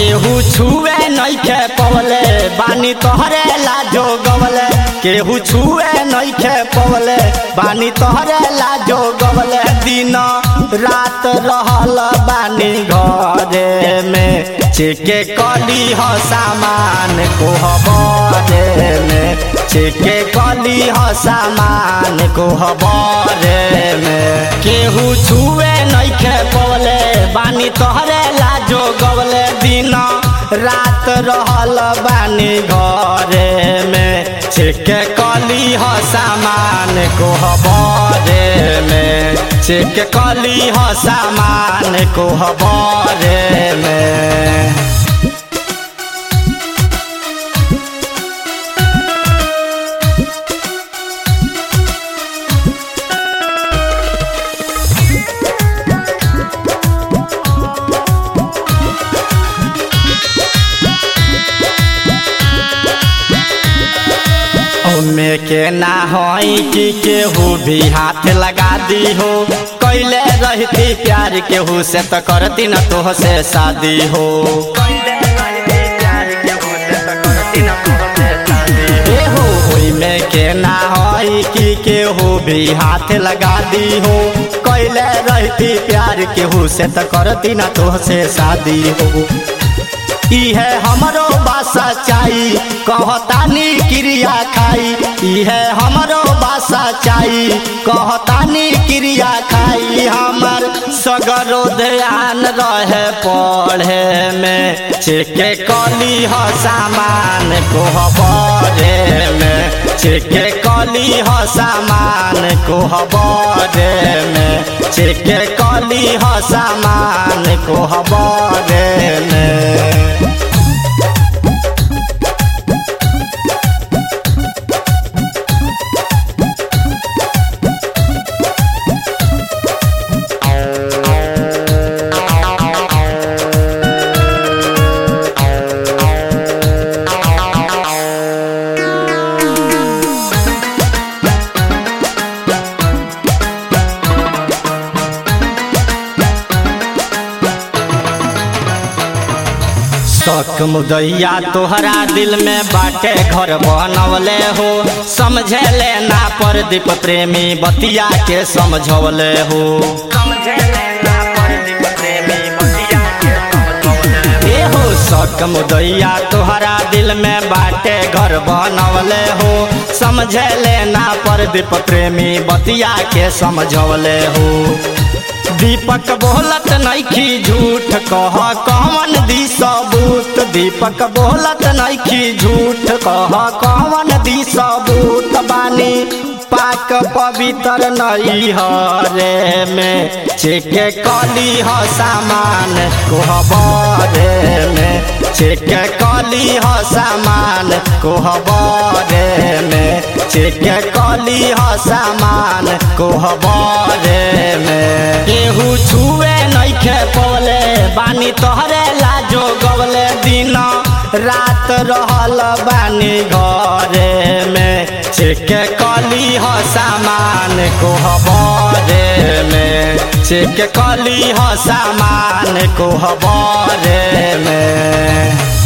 केहू छुए नइखे पवले बानी तोहरे लाजो गवले केहू छुए नइखे पवले बानी तोहरे लाजो गवले दिन रात रहल बानी घरे में चेके कली ह सामान कोहबरे में चेके कली ह सामान कोहबरे में केहू छुए नइखे पवले बानी तोहरे लाजो गवले दिन रात रहल बानी घरे में चेके कली ह सामान कोहबरे में चेक कली ह सामान कोहबरे में ओमे के ना होई कि केहू भी हाथ लगा दी हो कैले रहती प्यार केहू से तो करती न तोह से शादी हो ए हो ओइमे के ना होई कि केहू भी हाथ लगा दी हो कैले रहती प्यार केहू से तो करती न तोह से शादी हो इहे हमरो बासा चाही कहतानी क्रिया खाई इहे हमरो बासा चाही कहतानी क्रिया खाई हमर सगरो ध्यान रहे पढ़े में चेके कली ह सामान कोहबरे में चेके कली ह सामान कोहबरे में चेके कली ह सामान कोहबरे में शौक मुदैया तोहरा दिल में बाटे घर बनवले हो समझे ले ना पर दीप प्रेमी बतिया के समझवले हो ए हो शौक मुदैया तोहरा दिल में बाटे घर बनवले हो समझे ले ना पर दीप प्रेमी बतिया के समझवले हो दीपक बोलत नइखी झूठ कह कौन दी सबूत दीपक बोलत नइखी झूठ कह कौन दी सबूत बानी पाक पवित्र नई हरे में चेके कली ह सामान कोहबरे में चेके कली ह सामान कोहबरे में चेके कली ह सामान कोहबरे में केहू छुए नइखे पवले बानी तोहरे लाजो गवले दिन रात रहल बानी घरे में चेके कली ह सामान कोहबरे में चेक कली ह सामान कोहबरे में